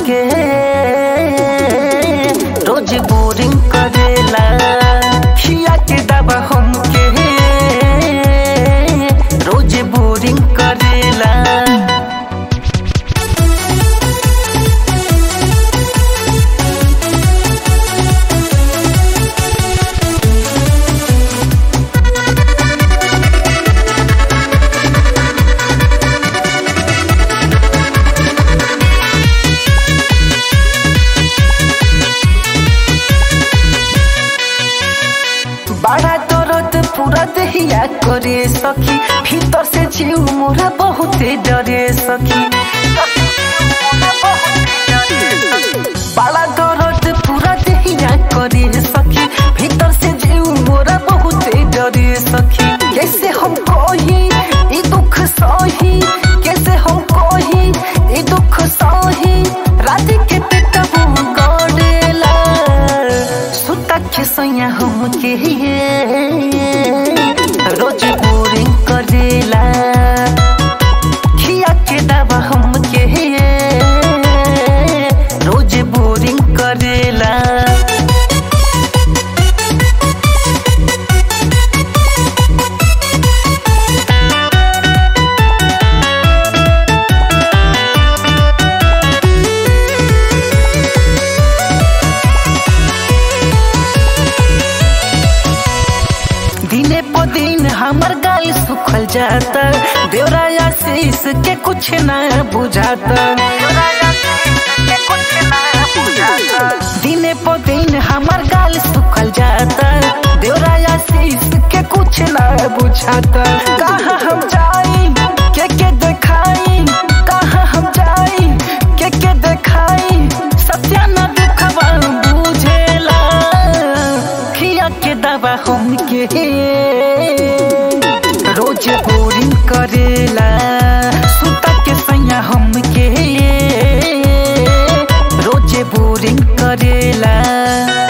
हमके रोज बोरिंग करेला खिया के दबा हमके रोज बोरिंग करेला बड़ा दर्द पूरा दहिया करे सखी भीतर से जीव मोरा बहुते डरे सखी बड़ा दर्द पूरा दहिया करे सखी भीतर से जीव मोरा बहुते डरे सखी कैसे हम कही ई दुख सही कैसे हम कही ई दुख सही रात के पेटबू गड़ेला सुता के सोया हमके रोज बोरिंग करेला खिया के दवा हमके रोज बोरिंग करेला दिने प दिन हमर गाल सुखल जाता देवराया शीश के कुछ ना बुझाता दिने प दिन हमर गाल सुखल जाता देवराया शीश के कुछ ना बुझाता कहाँ हम जाई के के देखाई कहाँ हम जाई के के देखाई सत्या न दुखवा बुझेला खिया के दवा हमके रोज बोरिंग करेला सुता के सैया हमके रोज बोरिंग करेला